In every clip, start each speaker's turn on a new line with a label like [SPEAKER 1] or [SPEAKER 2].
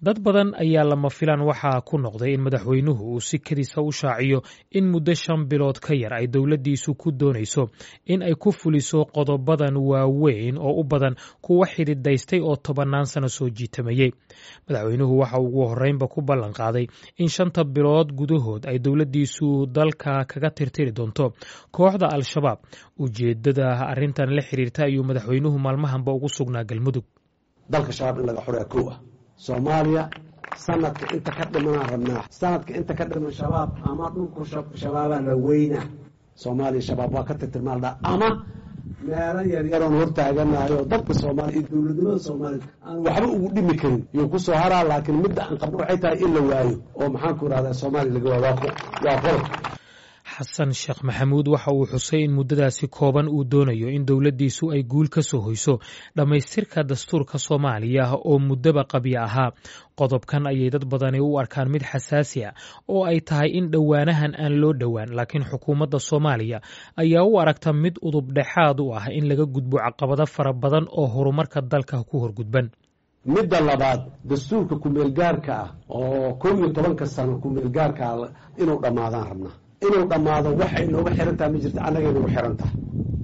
[SPEAKER 1] dad badan ayaa lama filaan waxaa ku noqday in madaxweynuhu uu si kadiisa u shaaciyo in muddo shan bilood ka yar ay dowladdiisu ku doonayso in ay ku fuliso qodobadan waaweyn oo u badan kuwa xididaystay oo tobannaan sano soo jiitamayey madaxweynuhu waxa ugu horreynba ku ballan qaaday in shanta bilood gudahood ay dowladdiisu dalka kaga tirtiri doonto kooxda al-shabaab ujeeddada arrintan la xiriirta ayuu madaxweynuhu maalmahanba ugu sugnaa galmudug
[SPEAKER 2] dalka shabaab in laga xoreeya kow ah soomaaliya sanadka inta ka dhimanaan rabnaa sanadka inta ka dhiman shabaab ama dhulku shabaabaa la weyna soomaaliya shabaab waa ka tirtirmaaldhaa ama meelo yaryaroon hortaaganayo dadka soomaaliya iyo dowladnimada soomaaliya aan waxba ugu dhimi karin yuu ku soo haraa laakiin midda aan qabno waxay tahay in la waayo oo maxaanku irahdaa soomaaliya laga waayo waa qodob
[SPEAKER 1] xasan sheekh maxamuud waxa uu xusay in muddadaasi kooban uu doonayo in dowladdiisu ay guul ka soo hoyso dhammaystirka dastuurka soomaaliya oo muddoba qabya ahaa qodobkan ayay dad badani u arkaan mid xasaasi ah oo ay tahay in dhowaanahan aan loo dhowaan laakiin xukuumadda soomaaliya ayaa u aragta mid udub dhexaad u ah in laga gudbo caqabado fara badan oo horumarka dalka ku horgudban
[SPEAKER 2] midda labaad dastuurka kumeelgaarka ah oo kow iyo tobanka sano kumeelgaarka ah inuu dhammaadaan rabnaa inuu dhammaado waxay nooga xiran tahay ma jirta annagay nagu xiran tahay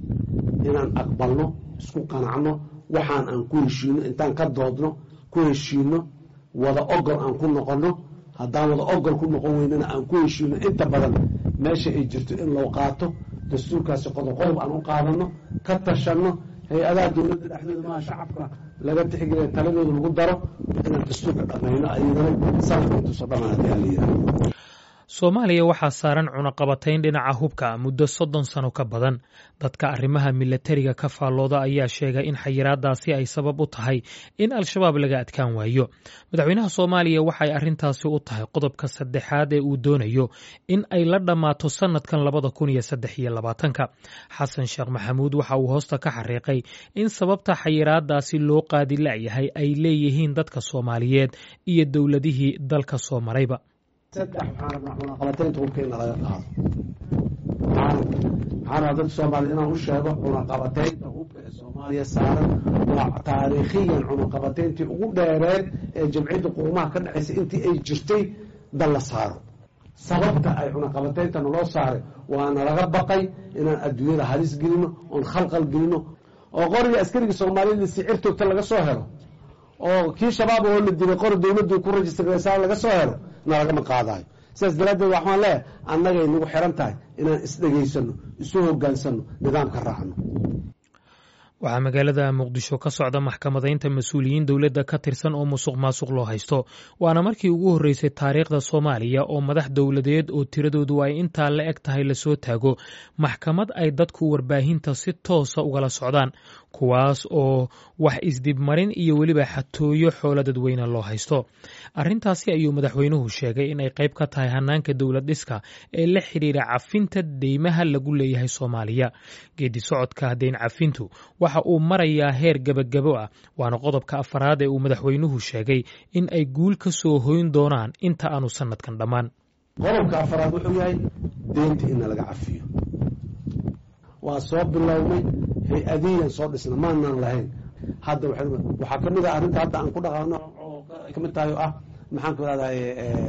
[SPEAKER 2] inaan aqbalno isku qanacno waxaan aan ku heshiino intaan ka doodno ku heshiino wada ogol aan ku noqonno haddaan wada ogol ku noqon weynana aan ku heshiino inta badan meesha ay jirto in loo qaato dastuurkaasi qodob qodob aan u qaadanno ka tashanno hay-adaha dowladda dhexdooda maha shacabka laga tixgeliya taladooda lagu daro inaan dastuurka dhammayno ayadana sanadka intuusa dhamaan haddii aan la yidhahdo
[SPEAKER 1] soomaaliya waxaa saaran cunaqabatayn dhinaca hubka muddo soddon sano ka badan dadka arrimaha milatariga ka faallooda ayaa sheegay in xayiraadaasi ay sabab u tahay in al-shabaab laga adkaan waayo madaxweynaha soomaaliya waxay arrintaasi u tahay qodobka saddexaad ee uu doonayo in ay la dhammaato sannadkan labada kun iyo saddex iyo labaatanka xasan sheekh maxamuud waxa uu hoosta ka xariiqay in sababta xayiraadaasi loo qaadi la'yahay ay leeyihiin dadka soomaaliyeed iyo dowladihii dalka soo marayba
[SPEAKER 2] saddex waxaan rabnaa cunaqabataynta hubka in laga qaado waxaan rabaa dadka soomaaliya inaan u sheego cunaqabataynta hubka ee soomaaliya saaran waa taariikhiyan cunaqabatayntii ugu dheereed ee jamciyadda qurumaha ka dhexaysa intii ay jirtay dal la saaro sababta ay cunaqabataynta naloo saaray waana laga baqay inaan adduunyada halis gelino oon khalqal gelino oo qoriga askariga soomaaliyada sicir toogta laga soo helo oo kii shabaab oo la dilay qori dowladdu ku rajistarsa laga soo helo nalagama qaadayo sidaas daraaddeed waxaan leeyahay annagay nagu xiran tahay inaan isdhegaysano isu hogaansano nidaamka raacno
[SPEAKER 1] waxaa magaalada muqdisho ka socda maxkamadaynta mas-uuliyiin dowladda ka tirsan oo musuq maasuq loo haysto waana markii ugu horreysay taariikhda soomaaliya oo madax dowladeed oo tiradoodu ay intaa la eg tahay lasoo taago maxkamad ay dadku warbaahinta si toosa ugala socdaan kuwaas oo wax isdibmarin iyo weliba xatooyo xoolo dadweyne loo haysto arrintaasi ayuu madaxweynuhu sheegay inay qayb ka tahay hanaanka dowlad dhiska ee la xidhiira cafinta deymaha lagu leeyahay soomaaliya geedi socodka deyn cafintu waxa uu marayaa heer gebagabo ah waana qodobka afaraad ee uu madaxweynuhu sheegay in ay guul ka soo hoyn doonaan inta aanu sanadkan dhammaan
[SPEAKER 2] qodobka afaraad wuxuu yahay deynta in laga cafiyo waa soo bilownay hay-adiyan soo dhisna maanaan lahayn hadda waxaa kamid ah arrinta hadda aan ku dhaqaano oo kamid tahay oo ah maxaan ku irahday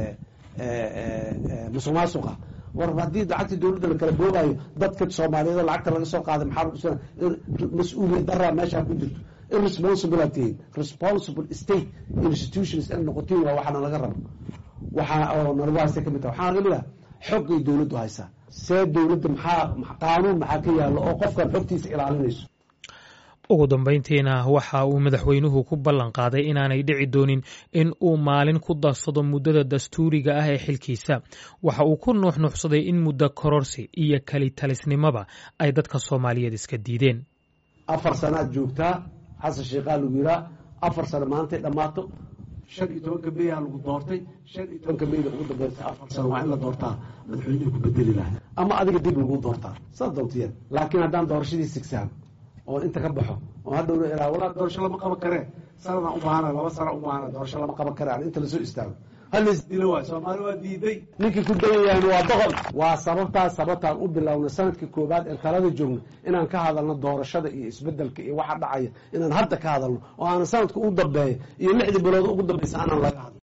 [SPEAKER 2] musuq maasuqa war haddii lacagta dowladda la kala boogayo dadka soomaaliyeed lacagta laga soo qaaday maxaa mas-uuliyad daraa meeshaa ku jirto irresponsible aad tihiin responsible state institutions in noqotiin waa waxaana laga rabo waxaa oo nalagu haysta kamid tahay waxaa kamid ah xoggay dowladdu haysaa see dowladda maxaa qaanuun maxaa ka yaalo oo qofkan xogtiisa ilaalinayso
[SPEAKER 1] ugu dambayntiina waxa uu madaxweynuhu ku ballan qaaday inaanay dhici doonin in uu maalin ku darsado muddada dastuuriga ah ee xilkiisa waxa uu ku nuuxnuuxsaday in muddo kororsi iyo kelitalisnimoba ay dadka soomaaliyeed iska diideen
[SPEAKER 2] afar sanaad joogtaa xasan sheekhaa lagu yiraa afar sano maantay dhammaato shan iyo tobanka meyaa lagu doortay shan iyo tobanka meyda ugu dambaysa afar sano waa in la doortaa madaxweynuhu ku bedeli laha ama adiga dib lagu doortaa saad doontiyeen laakiin haddaan doorashadii sigsaan oo inta ka baxo oo hadhowna ilaa walaa doorasho lama qaban karee sanadaan u baahana laba sana u baahana doorasho lama qaban karaan inta lasoo istaago halis dilo waay soomaali waa diiday ninkii ku dayan yahan waa boqol waa sababtaas sababtaan u bilowna sanadkii koobaad ee talada joogno inaan ka hadalno doorashada iyo isbedelka iyo waxa dhacaya inaan hadda ka hadalno oo aanan sanadka u dambeeya iyo lixdii bilood ugu dambaysa aanan laga hadlo